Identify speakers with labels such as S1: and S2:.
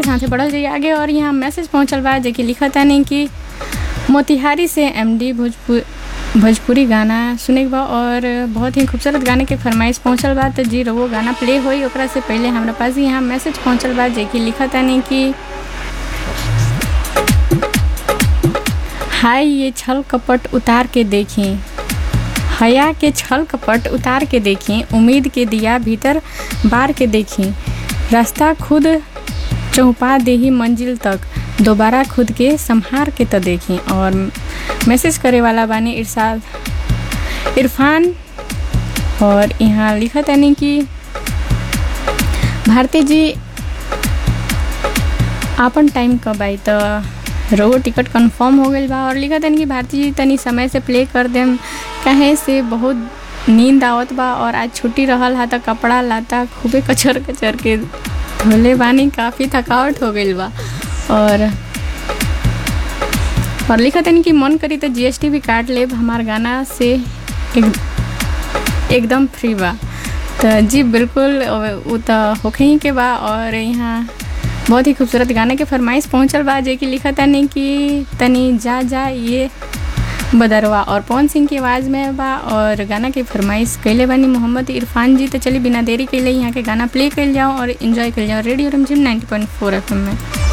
S1: साथे बढ़ल जाइए आगे और यहाँ मैसेज पहुँचल बा जेकि लिखत तानी कि मोतिहारी से एमडी भोजपुर भोजपुरी गाना सुने के बा और बहुत ही खूबसूरत गाने के फरमाइश पहुँचल बा तो जी वो गाना प्ले होई ओकरा से पहले हमरा पास यहाँ मैसेज पहुँचल बा जेकि लिखत तानी कि हाय ये छल कपट उतार के देखें हया के छल कपट उतार के देखें उम्मीद के दिया भीतर बार के देखें रास्ता खुद चौपा दे ही मंजिल तक दोबारा खुद के संहार के तो देखें और मैसेज करे वाला बानी इरशाद इरफान और यहाँ लिखा तनी कि भारती जी आपन टाइम कब आई तो रोगो टिकट कंफर्म हो गई बा और लिखा तनी कि भारती जी तनी समय से प्ले कर देम कहे से बहुत नींद आवत बा और आज छुट्टी रहल हा त कपड़ा लाता खूबे कचर कचर के धोले बानी काफ़ी थकावट हो गई बा और और लिखा तनी कि मन करी तो जीएसटी भी काट लेब हमार गाना से एक एकदम फ्री बा तो जी बिल्कुल वो तो होखे ही के बा और यहाँ बहुत ही खूबसूरत गाने के फरमाइश पहुँचल बा जे कि लिखा तनी कि तनी जा जा ये बदरवा और पवन सिंह की आवाज़ में बा और गाना की फरमाइश कैले बानी मोहम्मद इरफान जी तो चलिए बिना देरी के लिए यहाँ के गाना प्ले कर जाओ और इन्जॉय कर जाओ रेडियो रमजिम 90.4 एफएम में